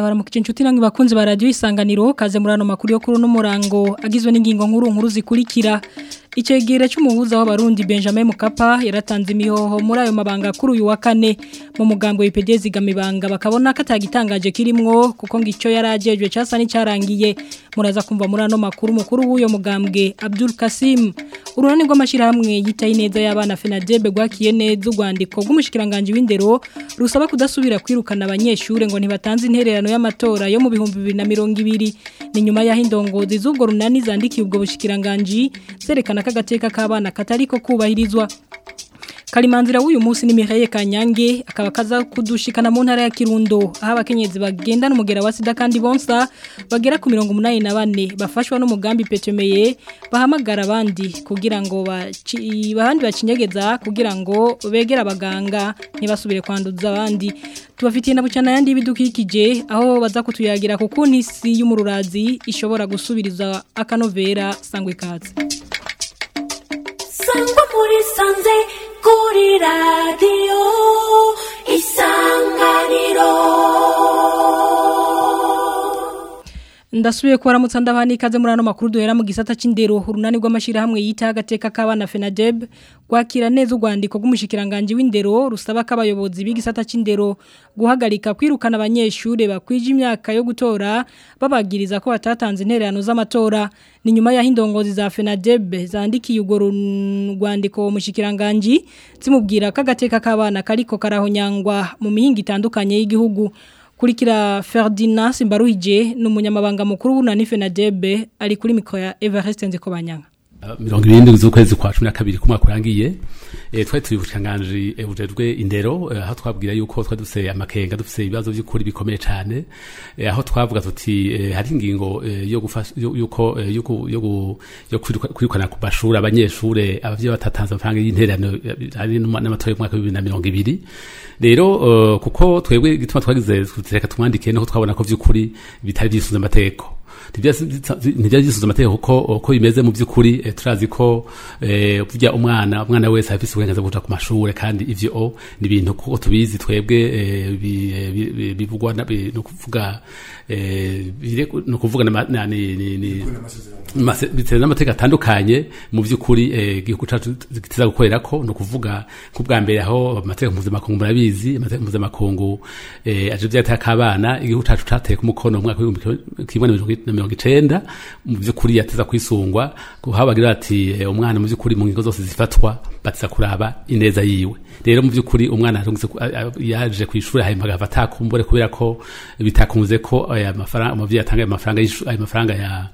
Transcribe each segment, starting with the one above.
ndabaramukije inshuti namwe bakunzi ba radio isanganiro kaze murano makuru yo kuri no murango agizwe n'ingingo nkuru nkuru zikurikira Icegere cy'umuhuza w'abarundi Benjamin Mukapa yaratanze imihoho muri ayo mabanga kuri uyu wa kane mu mugambo w'IPDZ gamibanga bakabona katagitangaje kirimwo kuko ngico yarajejwe cyasa n'icyarangiye muraza kumva muri ano makuru mukuru w'uyo mugambwe Abdul Kasim urunani rw'amashirahamwe yitaye neza y'abana FENADEB gwakiye neza urwandiko rw'umushikiranganje w'indero rusaba kudasubira kwirukana abanyeshure ngo ntibatanze intererano y'amatora yo mu bihumbi 2020 ni nyuma y'aho indongozi z'ubwo runani zandikiye ubwo bushikiranganje zerekana kagateka k'abana katariko kubahirizwa Kalimanzira w'uyu munsi ni Mihaye Kanyange akaba kaza kudushikana mu ntara ya Kirundo aho abakenyezi bagenda n'umugera wa sida kandi bonsa bagera ku 184 bafashwa n'umugambi petemeye bahamagara abandi kugira ngo bahandi bacinyegeza kugira ngo begera abaganga ntibasubire kwanduza abandi tubafitiye na bucana yandi bidukikije aho baza kutuyagira kuko n'isi y'umururazi ishobora gusubiriza akanovera sangwe katse sangwa muri sanze kuri radiyo isanganiro ndasubiye kubaramutsa ndabana ikaze muri ano makuru duhera mu gisata c'indero urunani rw'amashirahamwe yita agateka k'abana FENADEB gwakira neza urwandiko rw'umushikiranganje w'indero rusaba ko abayobozi b'igisata c'indero guhagarika kwirukana abanyeshure bakwije imyaka yo gutora babagiriza ko batatanze intererano z'amatora ni nyuma ya indongozi za FENADEB zandikiye urwo rwandiko umushikiranganje zimubwira ko agateka k'abana kariko karahonyangwa mu mihinga itandukanye y'igihugu kurikira Ferdinand Simbaruhije n'umunyamabanga mukuru w'unani FENADEB ari kuri mikro ya Everest Nzikobanyanga mirongo irindwi z'ukwezi kwa cumi na kabiri kumwaka kurangiye twari turi bushikanganje bujejwe indero aho twabwira yuko twari dufise amakenga dufise ibibazo by'ukuri bikomeye cyane aho twavuga tuti hari ingingo yo gufasha yuko yo kwirukana ku mashuri abanyeshure abavyeyi batatanze amafaranga y'intererano ari n'amatora y'umwaka w'ibibiri na mirongo ibiri rero kuko twebwe gituma twagize reka tumwandike niho twabona ko by'ukuri bitari byisubiza amategeko ntibyari byisubiza amategeko kuko uko bimeze mu by'ukuri turazi ko burya umwana umwana wese afite uburenganzira bwo kuja ku mashuri kandi ivyo ni ibintu kuko tubizi twebwe bivugwa ni ukuvuga ni ukuvuga bitewe n'amategeko atandukanye mu by'ukuri igihugu cyacu gitiza gukorera ko ni ukuvuga nk'ubwa mbere aho amategeko mpuzamakungu murabizi amategeko mpuzamakungu aje byateye akabana igihugu cyacu cateye ku mukono mu mwaka w'ibihumbi kimwe na mirongo icenda mu by'ukuri yateza kwisungwa habagira ati umwana mu by'ukuri mu ngingo zose zifatwa batiza kuraba ineza yiwe rero mu by'ukuri umwana yaje ku ishuri hanyuma agava atakumbure kubera ko bitakunze ko aya mafaranga umuvyeyi atanga ayo mafaranga ayo mafaranga ya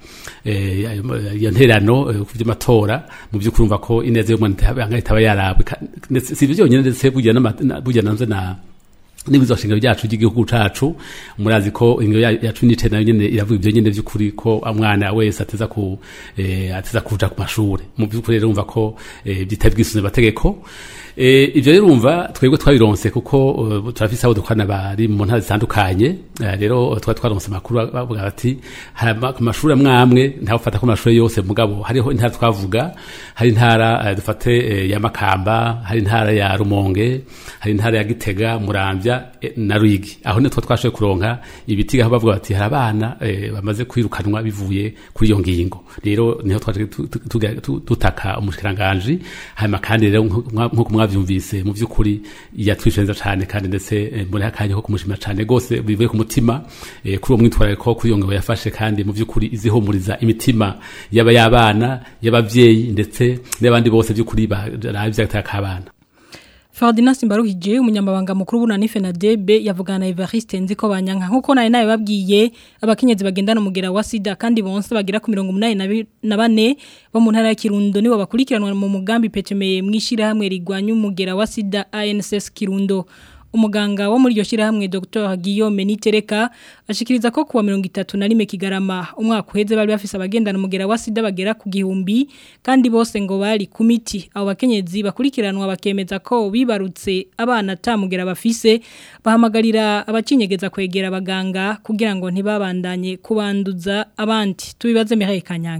iyo nterano ku by'amatora mu by'ukuri umva ko ineza y'umwana itaba yarabwe si ibyo byonyine ndetse burya nanze na nibizo shingiro byacu by'igihugu cacu murazi ko ingo yacu nice nayo nyene iravuga ibyo nyene by'ukuri ko umwana wese ateza ku eh, ateza kuja ku mashure mu by'ukuri rero umva ko eh, bitabwisuze bategeko eh, ivyo rero umva twebwe twabironse kuko uh, turafise abo dukwana bari mu ntara zitandukanye uh, rero twa twaronse amakuru bavuga bati ku mashuri amwamwe nta ufata ko amashuri yose mugabo hariho intara twavuga hari intara uh, dufate uh, ya Makamba hari intara ya Rumonge hari intara ya Gitega Muramvya na Rwigi aho nitwo twashoboye kuronka ibiti aho bavuga bati hari abana eh, bamaze kwirukanwa bivuye kuri iyo ngingo rero niho twaje tutaka umushikiranganje hanyuma kandi rero nkuko mwavyumvise mu by'ukuri yatwishenza cyane kandi ndetse muri hakanye ko kumushima cyane gose bivuye ku mutima eh, kuri uwo mwitwarariko kuri iyo ngingo yafashe kandi mu by'ukuri izihumuriza imitima yaba yabana y'abavyeyi ndetse n'abandi bose by'ukuri baravye abana Ferdinand Simbaruhije umunyamabanga mukuru bunani FENADEB yavugana na Evariste Nziko banyanka nkuko naye naye babwiye abakenyezi bagendana umugera wa sida kandi bonse bagira ku 184 bo mu ntara ya Kirundo nibo bakurikiranwa mu mugambi petemeye mwishira hamwe rigwanya umugera wa sida ANSS Kirundo umuganga wo muri iryo shyirahamwe Dr Guillaume Nitereka ashikiriza ko kuwa 31 Kigarama umwaka uheze bari bafise abagendana umugera wa sida bagera ku gihumbi kandi bose ngo bari ku miti abo bakenyezi bakurikiranwa bakemeza ko bibarutse abana tamugera bafise bahamagarira abacinyegeza kwegera abaganga kugira ngo ntibabandanye kubanduza abandi tubibaze Mihaye Kanyange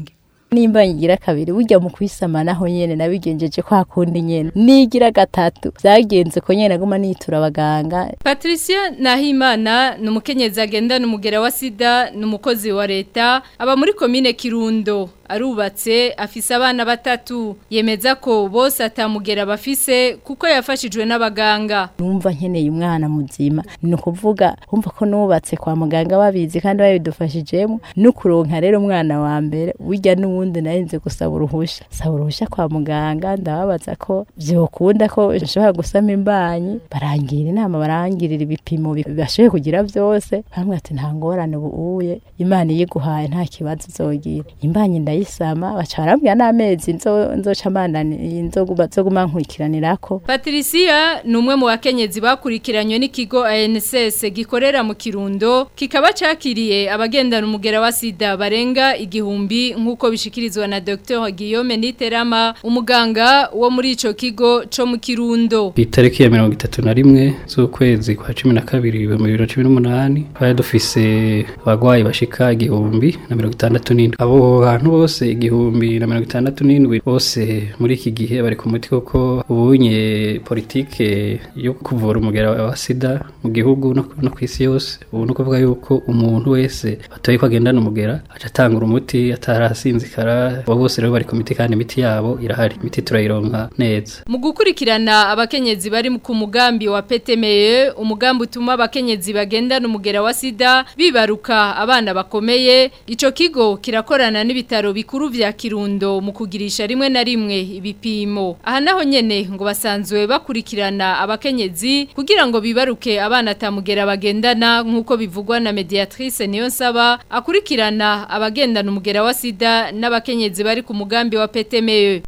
nimba nyigira kabiri burya mu kwisama naho nyene nabigenjeje kwa kundi nyene nigira gatatu vyagenze ko nyene naguma nitura abaganga Patricia Nahimana ni umukenyezi agendana umugera wa sida ni umukozi wa leta aba muri komine Kirundo arubatse afise abana batatu yemeza ko bose atamugera bafise kuko yafashijwe n'abaganga numva nkeneye umwana muzima ni ukuvuga umva ko nubatse kwa muganga babizi kandi babidufashijemo no kuronka rero umwana wa mbere burya n'uwundi narinze gusaba uruhusha saba uruhusha kwa muganga ndababaza ko vyokunda ko nshobora gusama imbanyi barangira inama barangirira ibipimo bashoboye kugira vyose bamwe ati nta ngorane ubuye imana iyiguhaye nta kibazo uzogira imbanyi ndayisama baca barambwira n'amezi nzo nzoca mandani nzoguma nzoguma nkurikiranirako Patricia ni umwe mu bakenyezi bakurikiranywe n'ikigo ANSS gikorera mu Kirundo kikaba cakiriye abagendana umugera wa sida barenga igihumbi nk'uko bishikirizwa na Dr Guillaume Niterama umuganga wo muri ico kigo co mu Kirundo itariki ya mirongo itatu na rimwe z'ukwezi kwa cumi na kabiri ibihumbi bibiri na cumi n'umunani twari dufise abagwayi bashika igihumbi na mirongo itandatu n'indwi abo bantu bose igihumbi na mirongo itandatu n'indwi bose muri iki gihe bari ku muti kuko ubunye politike yo kuvura umugera wa sida mu gihugu no, no ku isi yose ubu ni ukuvuga yuko umuntu wese batoye ko agendana umugera aca atangura umuti atarasinzikara abo bose rero bari ku miti kandi imiti yabo irahari imiti turayironka neza mu gukurikirana abakenyezi bari ku mugambi wa PTME umugambi utuma abakenyezi bagendana umugera wa sida bibaruka abana bakomeye ico kigo kirakorana n'ibitaro bikuru vya Kirundo mu kugirisha rimwe na rimwe ibipimo aha naho nyene ngo basanzwe bakurikirana abakenyezi kugira ngo bibaruke abana tamugera bagendana nkuko bivugwa na mediatrice niyo nsaba akurikirana abagendana umugera wa sida n'abakenyezi bari ku mugambi wa PTME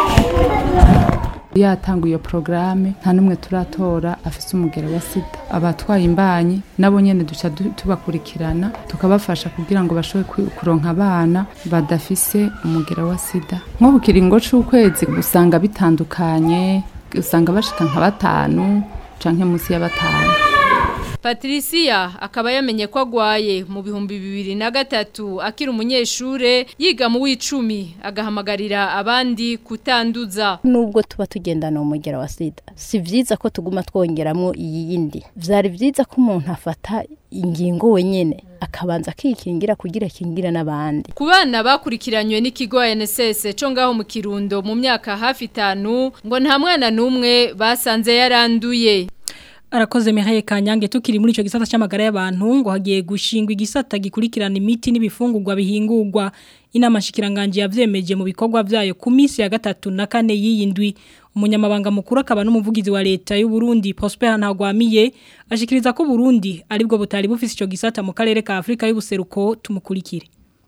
yatanga iyo porogaramu nta n'umwe turatora afise umugera wa sida abatwaye imbanyi nabo nyene duca tubakurikirana tukabafasha kugira ngo bashobore kuronka abana badafise umugera wa sida nko ku kiringo c'ukwezi usanga bitandukanye usanga bashika nka batanu canke munsi ya batanu Patricia akaba yamenye ko agwaye mu bihumbi bibiri na gatatu akiri umunyeshure yiga mu w'icumi agahamagarira abandi kutanduza nubwo tuba tugendana umugera wa sida si vyiza ko tuguma twongeramo iyi yindi vyari vyiza ko umuntu afata ingingo wenyene akabanza akikingira kugira kingira n'abandi ku bana bakurikiranywe n'ikigo NSS cyo ngaho mu Kirundo mu myaka hafi itanu ngo nta mwana n'umwe basanze yaranduye Arakoze Mihaye Kanyange tukiri muri ico gisata cy'amagara y'abantu ngo hagiye gushingwa igisata gikurikirana imiti n'ibifungurwa bihingurwa inama shikiranganje yavyemeje mu bikorwa vyayo ku minsi ya gatatu na kane yiyindwi umunyamabanga mukuru akaba n'umuvugizi wa leta y'u Burundi Prosper Ntagwamiye ashikiriza ko Burundi aribwo butari bufise ico gisata mu karere ka Afrika y'ubuseruko tumukurikire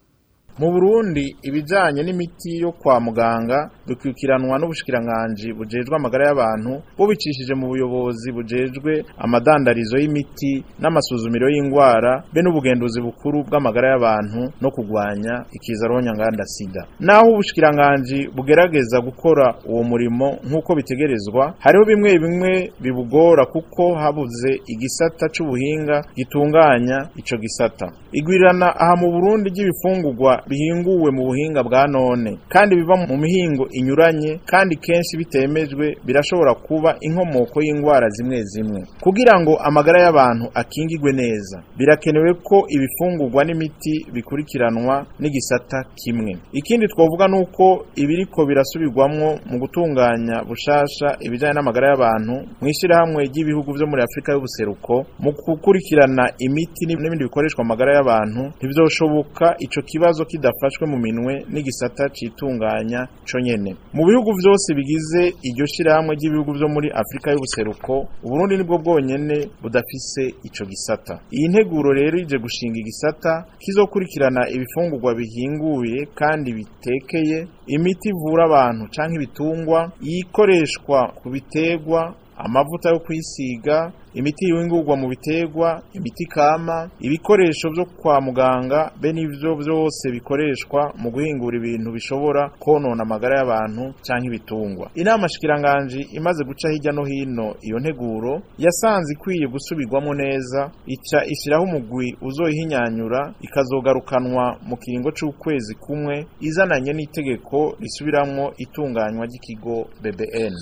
mu Burundi ibijanye n'imiti yo kwa muganga bikwikiranwa n'ubushikiranganje bujejwe amagara y'abantu bubicishije mu buyobozi bujejwe amadandarizo y'imiti n'amasuzumiro y'ingwara be n'ubugenduzi bukuru bw'amagara y'abantu no kugwanya ikiza nganda sida naho ubushikiranganje bugerageza gukora uwo murimo nk'uko bitegerezwa hariho bimwe bimwe bibugora kuko habuze igisata c'ubuhinga gitunganya ico gisata igwirirana aha mu Burundi ry'ibifungurwa bihinguwe mu buhinga bwa none kandi biva mu mihingo inyuranye kandi kenshi bitemejwe birashobora kuba inkomoko y'indwara zimwe zimwe kugira ngo amagara y'abantu akingigwe neza birakenewe ko ibifungurwa n'imiti bikurikiranwa n'igisata kimwe ikindi twavuga ni uko ibiriko birasubirwamwo mu gutunganya bushasha ibijyanye n'amagara y'abantu mu ishyirahamwe ry'ibihugu byo muri afurika y'ubuseruko mu gukurikirana imiti n'ibindi bikoreshwa amagara y'abantu ntibyoshoboka ico kibazo kidafashwe mu minwe n'igisata citunganya co nyene mu bihugu vyose bigize iryo shirahamwe ry'ibihugu vyo muri Afrika y'ubuseruko Uburundi nibwo bwonyene budafise ico gisata iyi nteguro rero ije gushinga igisata kizokurikirana ibifungurwa bihinguye kandi bitekeye imiti ivura abantu canke ibitungwa yikoreshwa ku biterwa amavuta yo kwisiga imiti yingurwa mu biterwa imiti kama ibikoresho byo kwa muganga be n'ivyo byose bikoreshwa mu guhingura ibintu bishobora konona amagara y'abantu canke ibitungwa inama shikiranganji imaze guca hirya no hino iyo nteguro yasanze ikwiye gusubirwamo neza ica ishyiraho umugwi uzoyihinyanyura ikazogarukanwa mu kiringo c'ukwezi kumwe izananye n'itegeko risubiramwo itunganywa ry'ikigo BBN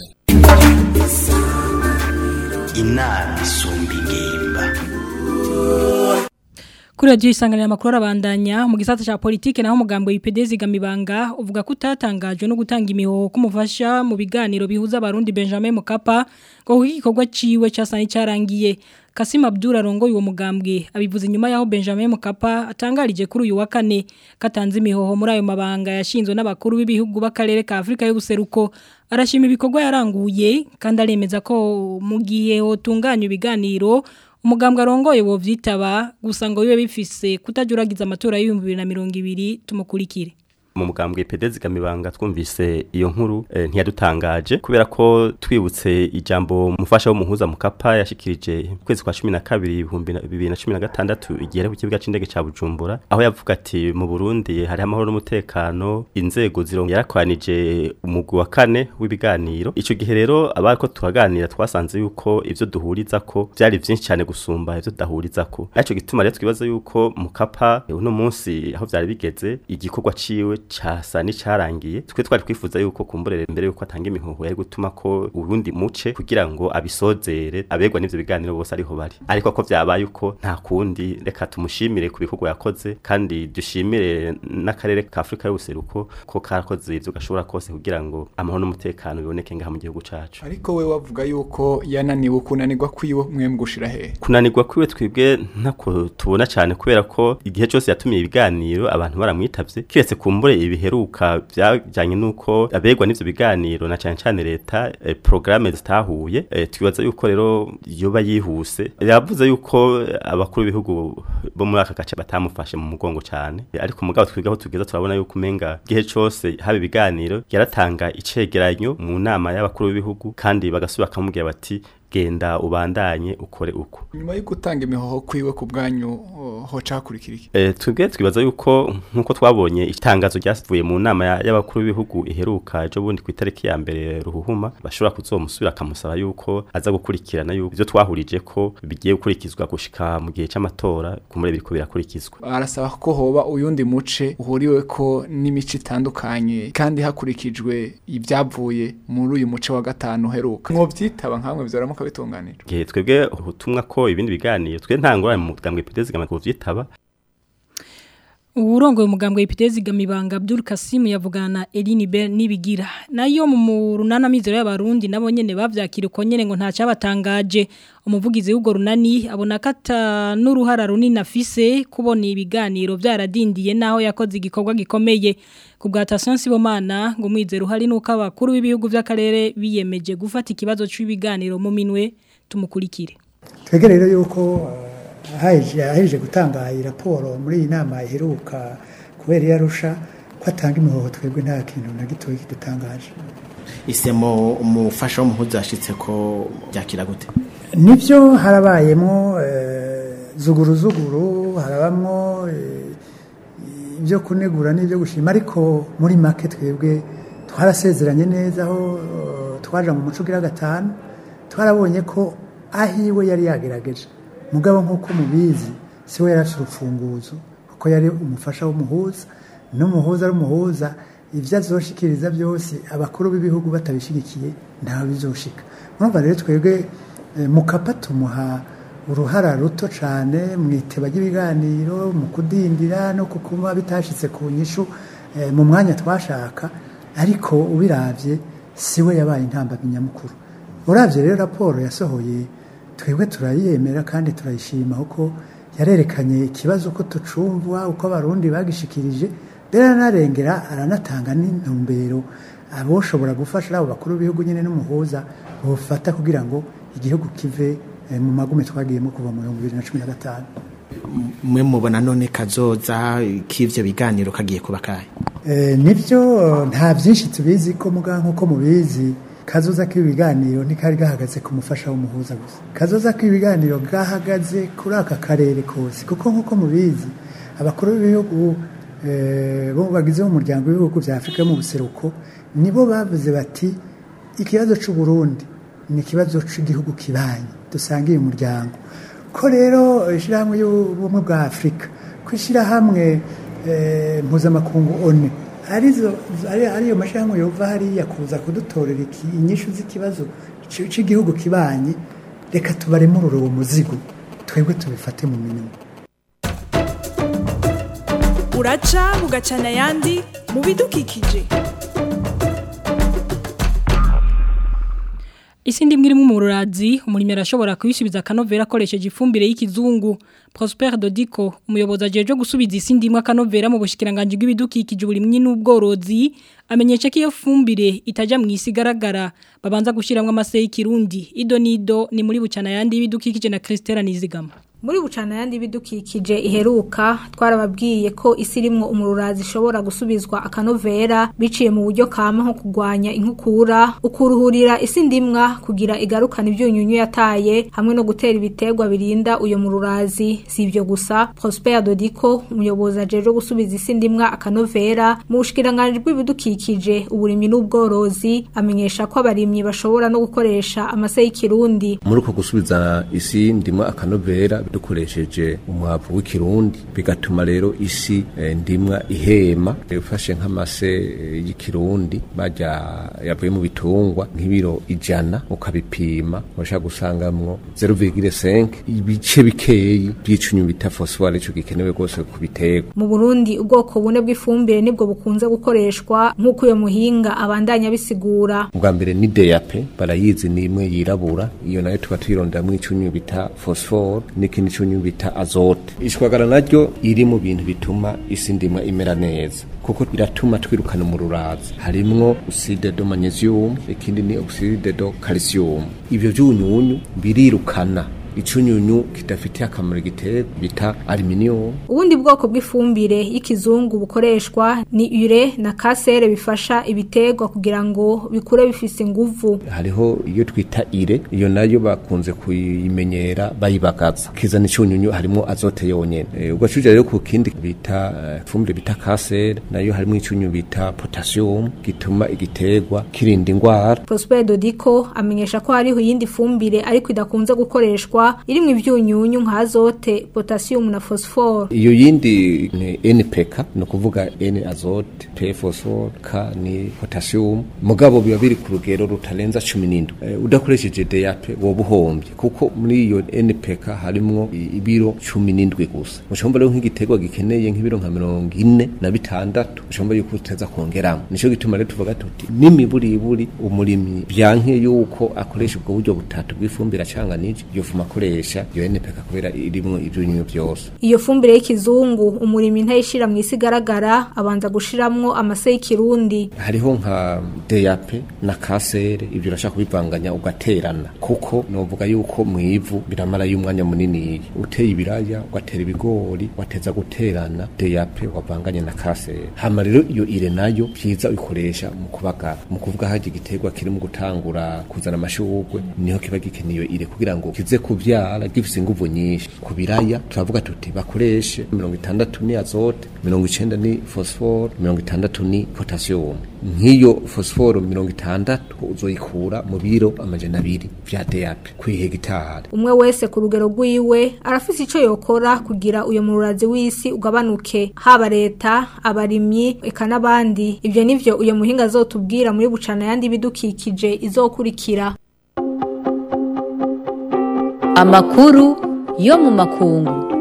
inama isumba ingimba Kuri radio isanganira makuru arabandanya mu gisata cha politike naho mugambo IPD zigamibanga uvuga ko utatangajwe no gutanga imihoho kumufasha mu biganiro bihuza abarundi Benjamin Mukapa ngo igikorwa ciwe cyasani cyarangiye Kasim Abdul arongoye uwo mugambwe abivuze nyuma yaho Benjamin Mukapa atangarije kuri uyu wa kane katanze imihoho muri ayo mabanga yashinzwe n'abakuru b'ibihugu b'akarere ka Afrika y'ubuseruko arashima ibikorwa yaranguye kandi aremeza ko mu gihe hotunganya ibiganiro umugambwe arongoye wo vyitaba gusa ngo bibe bifise kutajuragiza amatora y'ibihumbi bibiri na mirongo ibiri tumukurikire mu mugambwe pedezi gamibanga twumvise iyo nkuru eh, ntiyadutangaje kubera ko twibutse ijambo mufasha w'umuhuza mukapa yashikirije kwezi kwa 12 2016 igihe ku kibuga c'indege ca Bujumbura aho yavuga ati mu Burundi hari amahoro n'umutekano inzego zirongo yarakwanije umugwi wa kane w'ibiganiro ico gihe rero abariko tuhaganira twasanze yuko ivyo duhuriza ko vyari vyinshi cyane gusumba ivyo dahuriza ko aco gituma rero twibaza yuko mukapa uno munsi aho vyari bigeze igikorwa ciwe casa n'icarangiye twe twari twifuza yuko kumburere mbere yuko atanga imihoho yari gutuma ko urundi muce kugira ngo abisozere abegwa n'ivyo biganiro bose ariho bari ariko ko vyabaye uko nta kundi reka tumushimire ku bikorwa yakoze kandi dushimire n'akarere ka Afrika y'ubuseruko ko karakoze ivyo gashobora kose kugira ngo amahoro n'umutekano biboneke ngaha mu gihugu cacu ariko we wavuga yuko yananiwe kunanirwa kwiwe mwemwe gushira he kunanirwa kwiwe twebwe ntako tubona cyane kubera ko igihe cyose yatumiye ibiganiro abantu baramwitavye kiretse kumbure ibiheruka byajanye nuko abegwa n'ivyo biganiro na cyane cyane leta eh, programme zitahuye eh, twibaza yuko rero yoba yihuse yavuze yuko abakuru b'ibihugu bo muri aka gace batamufashe mu mugongo cyane ariko mugabo twigaho tugeza turabona yuko umenga gihe cyose haba ibiganiro yaratanga icegeranyo mu nama y'abakuru b'ibihugu kandi bagasubira bakamubwira bati genda ubandanye ukore uko nyuma yo gutanga imihoho kwiwe ku bwanyu uh, hoca hakurikira iki eh twebwe twibaza yuko nkuko twabonye itangazo ryavuye mu nama y'abakuru b'ibihugu iheruka ejo bundi ku itariki ya mbere ruhuhuma bashobora kuzomusubira akamusaba yuko aza gukurikirana yuko ivyo twahurije ko bigiye gukurikizwa gushika mu gihe c'amatora kumure biriko birakurikizwa arasaba ko hoba uyundi muce uhuriwe ko n'imico itandukanye kandi hakurikijwe ibyavuye muri uyu muce wa gatanu uheruka mwovyitaba nkamwe vyaramuka bitunganijwe gihe twebwe ubutumwa ko ibindi biganiro twe ntangora mu mugambwe ipitezi gamako vyitaba Urongo umugambwe ipitezi gamibanga Abdul Kasim yavugana na Eline Ber nibigira nayo mu runana mizero y'abarundi nabo nyene bavyakira uko nyene ngo ntaca batangaje umuvugizi w'ugo runani abona kata n'uruhara runini afise kubona ibiganiro vyaradindiye naho yakoze igikorwa gikomeye ku bwa Tasansi Bomana ngo mwizero hari nuko abakuru b'ibihugu vy'akarere biyemeje gufata ikibazo cy'ibiganiro mu minwe tumukurikire twege rero yuko aheje gutanga iyi raporo muri iyi nama iheruka kubera iyo arusha ko atanga imihoho twebwe nta kintu na gitoya kidutangaje isemo umufasha w'umuhuza yashitse ko byakira gute nibyo harabayemo zuguru zuguru harabamo ibyo kunegura n'ibyo gushima ariko muri make twebwe twarasezeranye neza aho twaje mu muco ugira gatanu twarabonye ko ahiwe yari yagerageje mugabo nk'uko mubizi si we yari afite urufunguzo kuko yari umufasha w'umuhuza n'umuhuza ari umuhuza ibyo azoshikiriza byose abakuru b'ibihugu batabishyigikiye ntawe bizoshika urumva rero twebwe mukapa tumuha uruhara ruto cyane mu iteba ry'ibiganiro mu kudindira no kukuba bitashitse ku nyishu mu mwanya twashaka ariko ubirabye si we yabaye intambamyi nyamukuru urabye rero raporo yasohoye twebwe turayemera kandi turayishima kuko yarerekanye ikibazo uko tucumva uko abarundi bagishikirije mbere aranarengera aranatanga n'intumbero aboshobora gufasha abo bakuru b'ibihugu nyine n'umuhuza bufata kugira ngo igihugu kive mu magume twagiyemo kuva mu bihumbi bibiri na cumi na gatanu mwe mubona none kazoza k'ivyo biganiro kagiye kuba kahe nibyo nta byinshi tubizi ko muga nk'uko mubizi kazoza k'ibiganiro ntikari gahagaze ku mufasha w'umuhuza gusa kazoza k'ibiganiro gahagaze kuri aka karere kose kuko nk'uko mubizi abakuru b'ibihugu eh, bo bagize umuryango w'ibihugu vya Afrika mu buseruko nibo bavuze bati ikibazo c'u Burundi ni ikibazo c'igihugu kibanyi dusangiye umuryango ko rero ishyirahamwe y'ubumwe bwa Afrika ko ishyirahamwe eh, mpuzamakungu ONU arizo ari ariyo mashyirahamwe yova hariya kuza kudutorera iki- inyishu z'ikibazo c- c'igihugu kibanyi reka tubaremurure uwo muzigo twebwe tubifate mu minwe uraca bugacana ayandi mu bidukikije Isi ndi mwiri mu rurazi umurimi arashobora kuyisubiza akanovera akoresheje ifumbire y'ikizungu Prosper Dodiko umuyobozi ajeje gusubiza isi ndimwe akanovera mu bushikiranganje bw'ibidukikije uburimyi n'ubworozi amenyesha ko iyo fumbire itaja mu isi igaragara babanza gushiramwe amase y'ikirundi ido nido ni muri bucana yandi y'ibidukikije na Christelle Nizigama muri bucana yandi bidukikije iheruka twarababwiye ko isi irimwo umururazi ishobora gusubizwa akanovera biciye mu buryo kama nko kugwanya inkukura ukuruhurira isi ndimwa kugira igarukana ibyunyunyu yataye hamwe no gutera ibiterwa birinda uyo mururazi si ibyo gusa Prosper Dodiko umuyobozi ajeje gusubiza isi ndimwa akanovera mu bushikiranganje bw'ibidukikije uburimyi n'ubworozi amenyesha ko abarimyi bashobora no gukoresha amase y'ikirundi muri uko gusubiza isi ndimwa akanovera dukoresheje umwavu w'ikirundi bigatuma rero isi eh, ndimwa ihema ufashe nk'amase eh, y'ikirundi bajya yavuye mu bitungwa nk'ibiro ijana ukabipima urashaka gusangamwo 0,5 ibice bikeyi by'icunyu bita phosphore ico gikenewe rwose ku biterwa mu Burundi ubwoko bune bw'ifumbire nibwo bukunze gukoreshwa nk'uko uyo muhinga abandanya bisigura ubwa mbere ni DAP barayizi ni imwe yirabura iyo nayo tuba tuyironderamwo icunyu bita phosphore n'ikindi cunyu bita azote ishwagara naryo iri mu bintu bituma isi ndimwa imera neza kuko iratuma twirukana mu rurazi harimwo oxide de magnesium ikindi ni oxide de calcium ivyo vyunyunyu birirukana icunyunyu kidafitiye akamaro igiterwa bita aluminium ubundi bwoko bw'ifumbire y'ikizungu bukoreshwa ni ure na kasere bifasha ibiterwa kugira ngo bikure bifise inguvu hariho iyo twita ire iyo nayo bakunze kuyimenyera bayibagaza kizana icunyunyu harimo azote yonyene e, ugacuja rero ku kindi bita uh, fumbire bita kasere nayo harimo icunyu bita potassium gituma igiterwa kirinda ingwara Prosper Dodiko amenyesha ko hariho iyindi fumbire ariko idakunze gukoreshwa irimwo ivyunyunyu nka azote potassium na phosphore iyo yindi ni NPK no kuvuga N azote P phosphore K ni potassium mugabo biba biri ku rugero rutarenza 17 e, udakoresheje DAP woba uhombye kuko muri iyo NPK harimwo ibiro 17 gusa ushobora rero nk'igiterwa gikeneye nk'ibiro nka 40 na bitandatu ushobora yuko uteza kongeramo nico gituma rero tuvuga tuti n'imiburiburi umurimyi byanke yuko akoresha ubwo buryo butatu bw'ifumbire acanganije iyo fuma akoresha iyo NPK kubera irimwo ivyunyunyu byose iyo fumbire y'ikizungu umurimi ntayishira mu isi igaragara abanza gushiramwo amase y'ikirundi hariho nka DAP na kasere ibyo urashaka kubivanganya ugaterana kuko novuga yuko mu ivu biramara y'umwanya munini uteye ibiraya ugatera ibigori wateza guterana DAP wavanganye na kasere hama rero iyo ire nayo byiza uyikoresha mu kubagara mu kuvuga haje igiterwa kiri mu gutangura kuzana amashurwe niho kiba gikeneye ire kugira ngo kize kuvyara gifise inguvu nyinshi ku biraya turavuga tuti bakoreshe mirongo itandatu ni azote mirongo icenda ni phosphore mirongo itandatu ni potassium nk'iyo phosphore mirongo itandatu uzoyikura mu biro amajana abiri vya DAP kw'ihegitari umwe wese ku rugero rwiwe arafise ico yokora kugira uyo mururazi w'isi ugabanuke haba leta abarimyi eka n'abandi ivyo nivyo uyo muhinga azotubwira muri bucana yandi bidukikije izokurikira amakuru yo mu makungu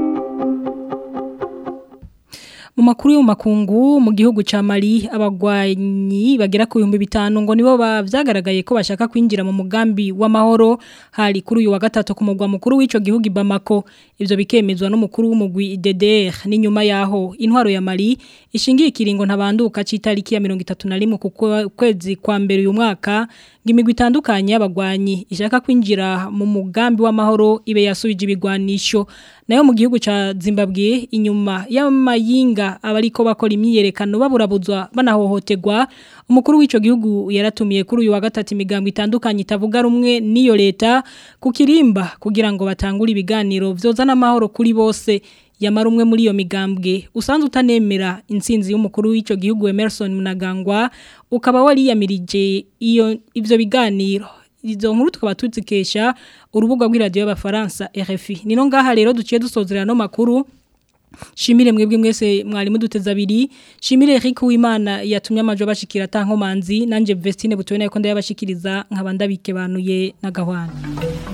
mu makuru yo mu makungu mu gihugu ca Mali abagwanyi bagera ku 5000 ngo nibo bavyagaragaye ko bashaka kwinjira mu mugambi w'amahoro hari kuri uyu wa gatatu ku mugwa mukuru w'ico gihugu Bamako ivyo bikemezwa n'umukuru w'umugwi DDR n'inyuma yaho intwaro ya Mali ishingiye ikiringo ntabanduka citariki ya 31 ku kwezi kwa mbere uyu mwaka ngimigwi itandukanye y'abagwanyi ishaka kwinjira mu mugambi w'amahoro ibe yasubije ibigwanisho nayo mu gihugu ca Zimbabwe inyuma y'amayinga abariko bakora imyiyerekano baburabuzwa banahohoterwa umukuru w'ico gihugu yaratumiye kuri uyu wa gatatu imigambo itandukanye itavuga rumwe n'iyo leta ku kirimba kugira ngo batangure ibiganiro vyozana amahoro kuri bose yamara umwe muri iyo migambwe usanzwe utanemera intsinzi y'umukuru w'ico gihugu Emerson Munagangwa ukaba wariyamirije iyo ivyo biganiro izo nkuru tukaba tuzikesha urubuga rw'iradiyo y'abafaransa RFI nino ngaha rero duciye dusozerera no makuru Shimire mwebwe mwese mwarimu duteza abiri Shimire Eric Uwimana yatumye amajo bashikira tankomanzi nanje Vestine butoye nayo ko ndayabashikiriza nkabanda bikebanuye na gahwana